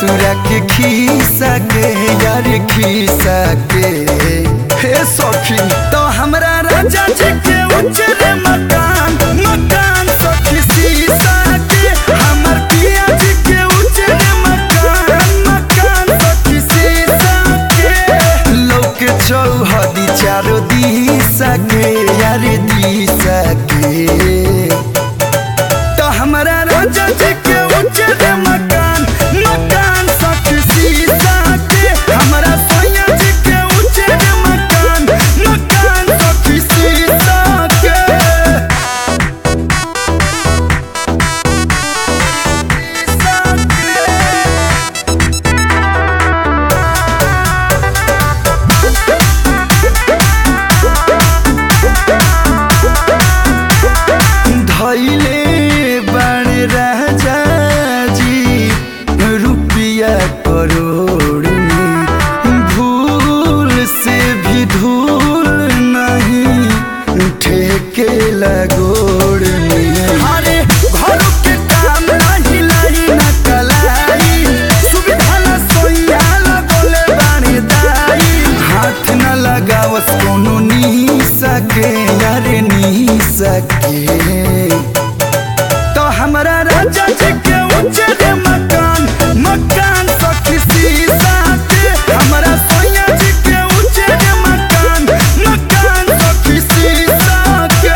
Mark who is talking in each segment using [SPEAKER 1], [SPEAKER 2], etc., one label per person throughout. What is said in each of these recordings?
[SPEAKER 1] ससुरा के खीसा के यार खीसा के हे सखी तो हमरा राजा जी के उजरे मकान मकान सखी सीसा के हमर पिया जी के उजरे मकान मकान सखी सीसा के लोक चौहदी चारो दिशा के यार दिशा के तो हमरा राजा जी के उजरे मकान मकान सखी सीसा के हमरा सोया जी के उजरे मकान मकान सखी सीसा के धैले बण राजा जी रुपया करोड़ में भूल से भी धूल नहीं ठेके लगोड़ में अरे घर के काम नहीं लाई न कलाई सुविधा न सोया लगोले बानी दाई हाथ न लगावस कोनो नी सके यार नी सके तो हमरा राजा जी के उजरे मकान मकान सखी सीसा के हमरा सोया जी के उजरे मकान मकान सखी सीसा के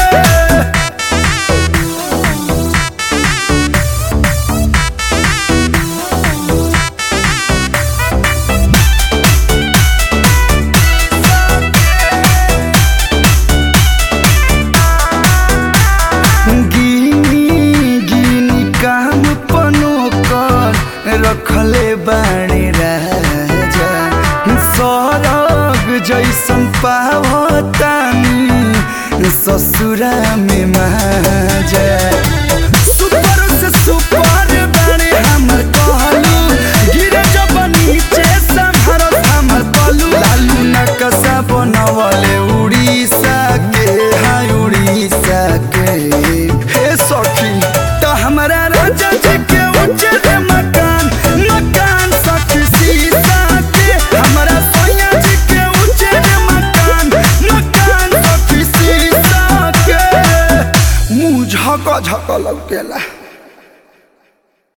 [SPEAKER 1] गिनी गिनी काम पनो कर रखले बाणे राजा सरग जैसन पावतानी ससुरा में माजा सुपर से सुपर बाणे हमर कहलू गिरे जब नीचे संहरत हमर पलू लालू नकसा बनवले उड़ीसा के हाय उड़ीसा के हे सखी तो हमरा राजा जी के उजरे मकान मकान सखी सीसा के हमरा सोया जी के उजरे मकान मकान सखी सीसा के मुंह झक झक लौकेला